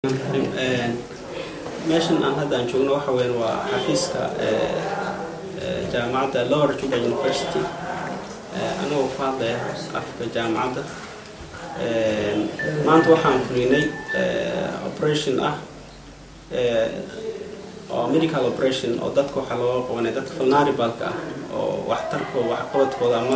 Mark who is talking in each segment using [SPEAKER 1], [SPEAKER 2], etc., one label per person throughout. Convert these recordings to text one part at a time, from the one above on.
[SPEAKER 1] meeshan aan hadda aan joogno waxa weyan waa xafiiska jaamacadda lower juba university anagoo ku hadlaya afka jaamacadda maanta waxaan fulinay operation ah oo medical operation oo dadka waxaa looga qabanaya dadka vulnerabalka ah oo waxtarkooda waxqabadkooda ama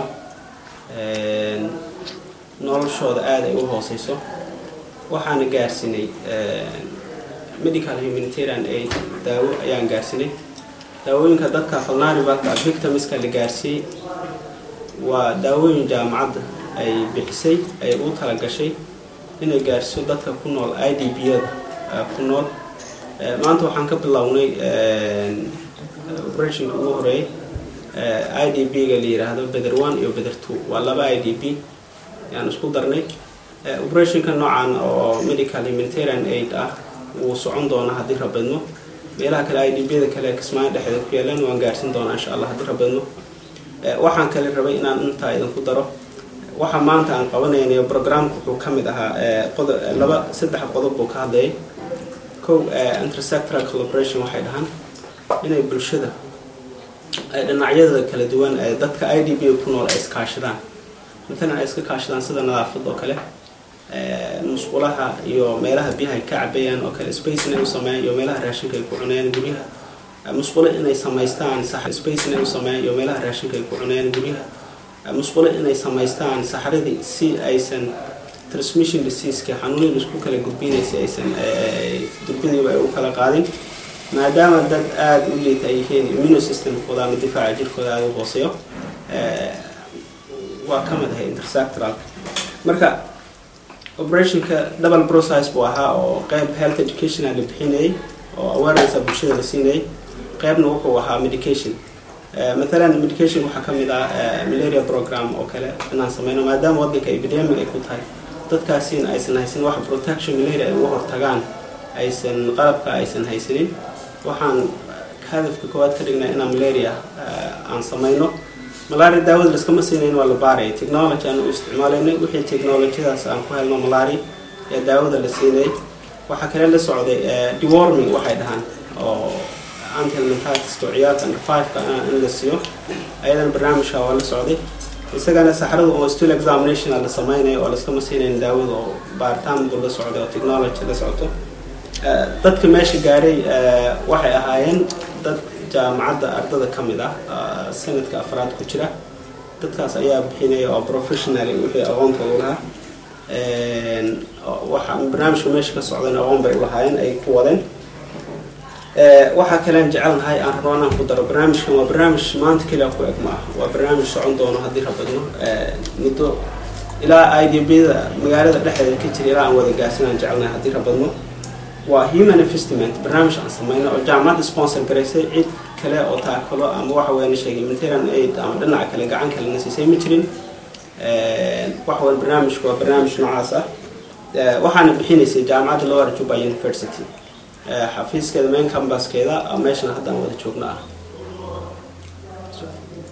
[SPEAKER 1] noloshooda aada ay u hooseyso waxaana gaarsinay medical humanitarian aid daawo ayaan gaarsinay daawooyinka dadka vulnerabalka ah victimska la gaarsiiyey waa daawooyin jaamacadda ay bixisay ay u talagashay inay gaarsiiso dadka ku nool i d b-yada ku nool maanta waxaan ka bilownay operationka ugu horeeyay i d b-ga la yiraahdo beder one iyo beder two waa laba i d b ayaan isku darnay operationka noocan oo medical humanitarian aid ah wuu socon doonaa haddii rabadno meelaha kale i d b-da kale kismaayo dhexdeeda ku yaalaan waan gaarsin doonaa insha allah haddii rabadno waxaan kale rabay inaan intaa idinku daro waxa maanta aan qabanaynayo programka wuxuu ka mid ahaa laba saddex qodob buu ka hadlayay kow intersectoral collaboration waxay dhahaan inay bulshada ay dhinacyada kala duwan ee dadka i d b ku nool ay iskaashadaan matalan ay iska kaashadaan sida nadaafad oo kale musqulaha iyo meelaha biyaha ay ka cabayaan oo kale space inay u sameeyaan iyo meelaha raashinka ay ku cunayaan guryaha musqulo inay samaystaan space inay u sameeyaan iyo meelaha raashinka ay ku cunayaan guryaha musqulo inay samaystaan saxradii si aysan transmission diseaseka xanuunada isku kala gudbinaysa aysan durbiniba ay u kala qaadin maadaama dad aada u liita ay yihiin immune systemkooda ama difaaca jirkooda aada u hooseeyo waa ka mid ahay intersectoral marka operationka double process buu ahaa oo qeyb health education la bixinayay oo awarenessa bulshada la siinayay qeybna wuxuu ahaa medication mathalan medication waxaa ka mid ah malaria program oo kale inaan sameyno maadaama waddanka epidemic ay ku tahay dadkaasina aysan haysanin wax protection malaria ay uga hortagaan aysan qalabka aysan haysanin waxaan hadafka koowaad ka dhignay inaan malaria aan sameyno malaria daawada laskama siinayn waa la baaraya technology aan u isticmaalaynay wixii technologyadaas aan ku helno malaria ee daawada la siinayay waxaa kale la socday deworming waxay dhahaan oo antihelmintatiska ciyaalka under five-ka in la siiyo ayadana barnaamijka waa la socday isagana saxrada oo still examination la sameynayo oo laskama siinayn daawada oo baaritaan buu la socday oo technology la socoto dadka meesha gaaray waxay ahaayeen dad jaamacadda ardada ka mid ah sanadka afraad ku jira dadkaas ayaa bixinaya oo professional wixii aqoontooda lahaa waxa barnaamijka meesha ka socdayna aqoon bay ulahaayeen ay ku wadeen waxaa kalean jecelnahay aan rabo inaan ku daro barnaamijkan waa barnaamij maanta keliya ku eg ma ah waa barnaamij socon doono haddii rabadno muddo ilaa i d b-da magaalada dhexdeeda ka jira ilaa aan wada gaarsin aan jecelnahay haddii rabadno waa human investment barnaamij aan sameyno oo jaamacadda sponsor garaysay cid kale oo taakalo ama waxa weyan sheegay humanitarian aid ama dhinaca kale gacan kale na siisay ma jirin waxa weyan barnaamijku waa barnaamij noocaas ah waxaana bixinaysay jaamacadda lower juba university xafiiskeeda main campuskeeda meeshan haddaan wada joogno ah